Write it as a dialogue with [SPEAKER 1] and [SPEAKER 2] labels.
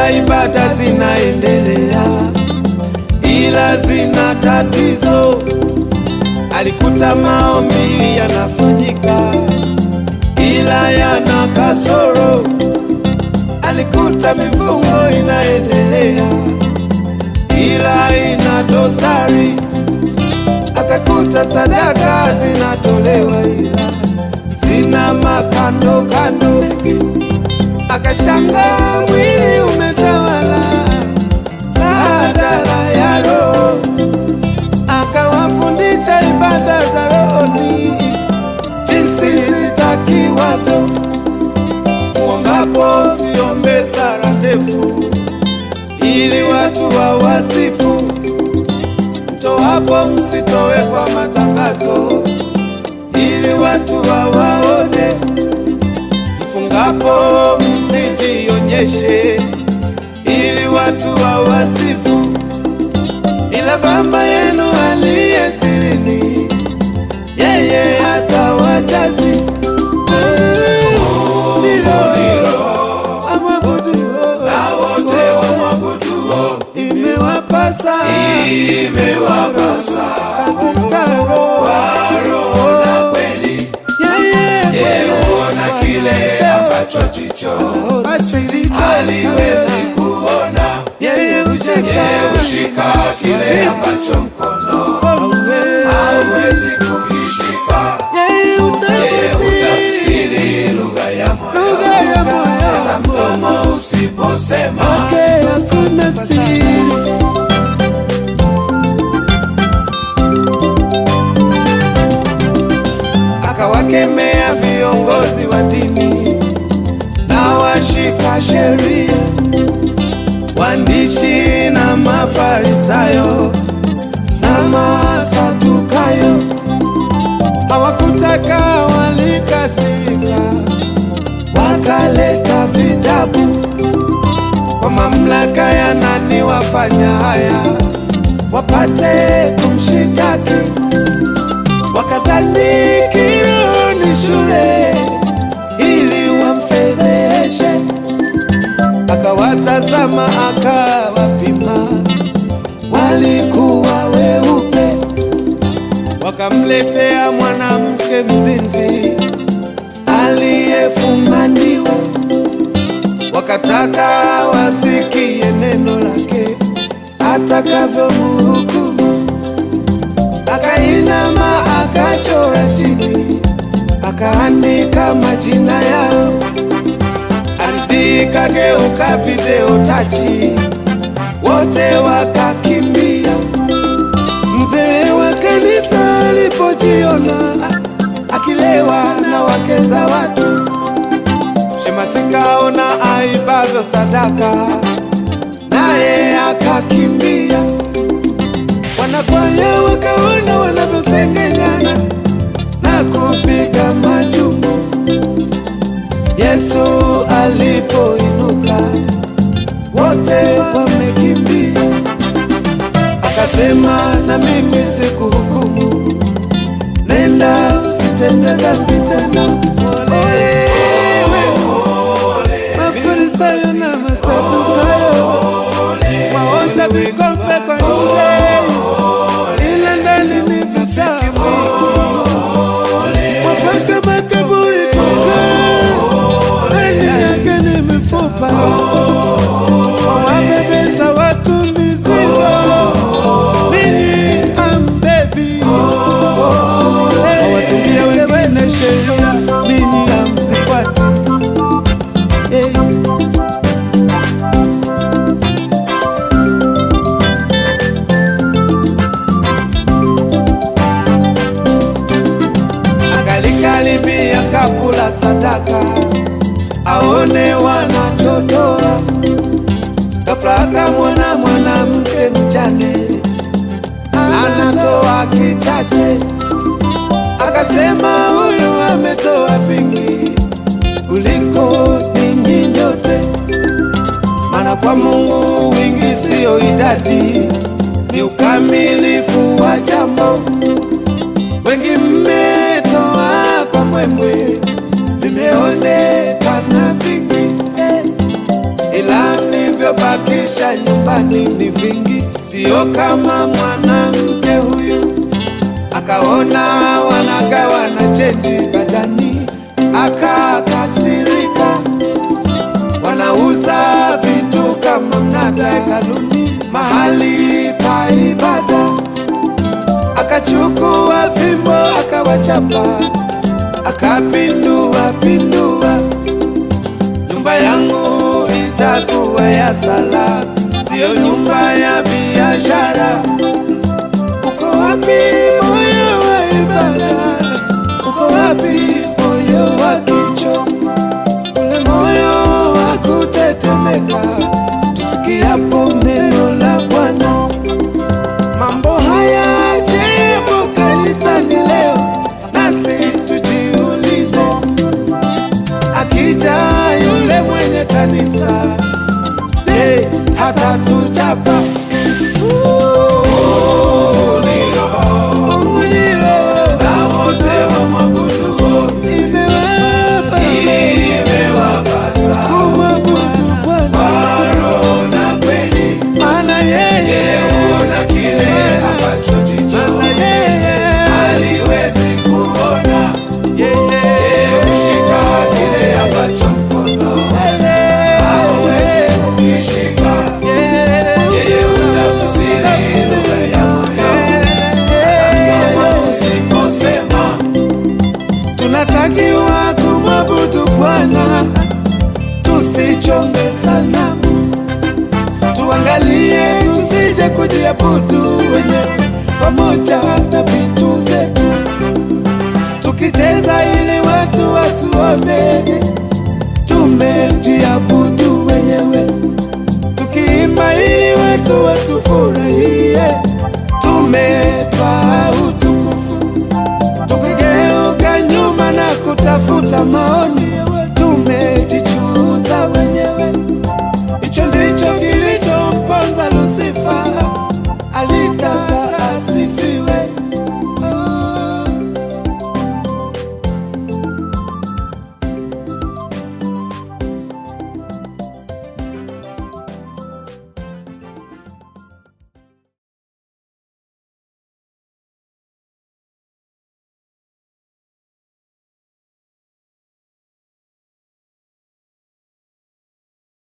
[SPEAKER 1] Alikuta ibada zinaendelea, ila zina tatizo. Alikuta maombi yanafanyika, ila yana kasoro. Alikuta mifungo inaendelea, ila ina dosari. Akakuta sadaka zinatolewa, ila zina makando kando. Akashanga mwili umetawala badala ya roho. Akawafundisha ibada za rohoni jinsi zitakiwavyo. Muombapo msiombe sala ndefu, ili watu wawasifu. Mtoapo msitowe kwa matangazo, ili watu wawaone. Mfungapo msijionyeshe, ili watu wawasifu. Ila Baba yenu aliye sirini, yeye atawajazi imewapasa imewapasa katika roho na kweli yeye huona kile ambacho jicho haliwezi kuona yeye hushika kile ambacho mkono hauwezi kukishika yeye hutafsiri lugha ya moyo hata mdomo usiposema hakuna siri akawakemea viongozi wa dini na washika sheria, waandishi na Mafarisayo na Masadukayo. Hawakutaka, walikasirika, wakaleta vitabu kwa mamlaka ya nani wafanya haya, wapate kumshitaki wakadhani kiroho ni shule ili wamfedheshe. Akawatazama akawapima, walikuwa weupe. Wakamletea mwanamke mzinzi aliyefumaniwa, wakataka wasikie neno lake atakavyomhukumu akainama akachora chini, akaandika majina yao. Ardhi ikageuka video tachi, wote wakakimbia. Mzee wa kanisa alipojiona akilewa na wake za watu, Shemasi kaona aibavyo sadaka, naye akakimbia wanakwaya wakaona wanavyosengenyana na kupiga majumbu. Yesu alipoinuka, wote wamekimbia. Akasema, na mimi sikuhukumu, nenda usitende dhambi tena. Ole wenu Mafarisayo na Masadukayo, waosha vikombe kwa nje ila ndani ni vichafu. Wapasha makaburi tuka ndani yake ni mifupa. Wawabebesha watu mizigo, ninyi hambebi. Wawatungia wengine sheria, ninyi hamzifuati. Hey. Akalikaribia kabula sadaka, aone wanachotoa. Ghafla akamwona mwanamke mjane anatoa kichache, akasema huyu ametoa vingi kuliko ninyi nyote, maana kwa Mungu wingi siyo idadi, ni ukamilifu wa jambo. Wengi mmetoa kwa mwemwe, vimeonekana vingi eh, ila mlivyopata ndani ni vingi, sio kama mwanamke huyu. Akaona wanagawa na chendi badani, akakasirika. Wanauza vitu kama mnada hekaluni, mahali pa ibada. Akachukua fimbo akawachapa, akapindua pindua nyumba yangu itakuwa ya sala, siyo nyumba ya biashara. Uko wapi moyo wa ibada? Uko wapi moyo wa kicho, ule moyo wa kutetemeka tusikiapo neno la Bwana? Mambo haya jibu kanisani leo, nasi tujiulize akija yule mwenye kanisa, je, hatatuchapa? Mungu ni roho, na wote wamwabuduo imewapasa kumwabudu Bwana kwa roho na kweli, maana yeye huona kile ambacho jicho haliwezi kuona. Yeye hushika kile ambacho mkono hauwezi kukishika. Yeye hutafsiri lugha ya moyo, hata kama usiposema. Tunatakiwa kumwabudu Bwana, tusichonge sanamu, tuangalie tusije kujiabudu wenyewe pamoja na vitu vyetu tukicheza ili watu watuone